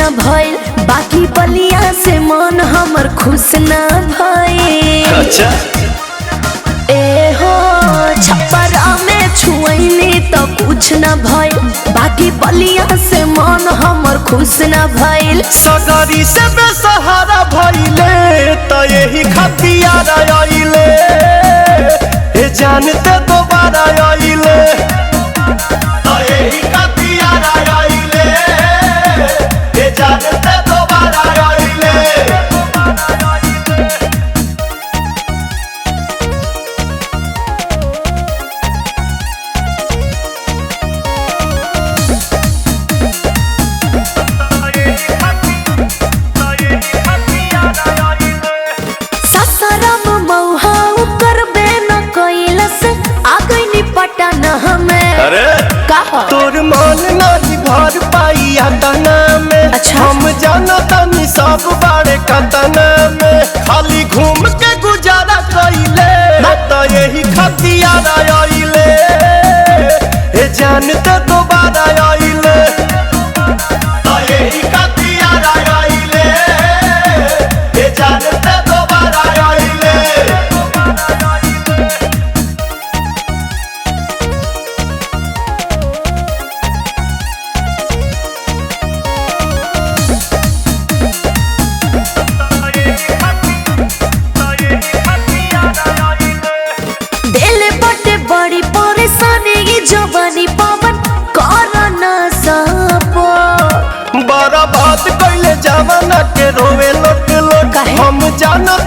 भइल बाकी बलिया से मन हमर खुश ना भइल अच्छा ए हो छपरा में छुअनी तो कुछ न भइल बाकी बलिया से मन हमर खुश न भइल सगरी से बेसहारा भइले त यही खतियार आइले हे जानते दोबारा आइले त यही खतियार आइले हे जानते दोबारा आइले ससरम मौहा करबे न कैलस आ गइनी पटन हमें अरे कहा तोर मन नहीं भर पाई तना में अच्छा। हम जाना तनी सब बारे कतना में खाली घूम के गुजारा कइले त यही खतियार आइले हे जानते दोबारा आइले त यही खतियार आइले हे जानते दोबारा आइले दिल बटे बड़ी परेशानी ये जवानी पवन कर न सपो बड़ा बात कैले जमाना के रोवे लोट लोट काहे? हम जाना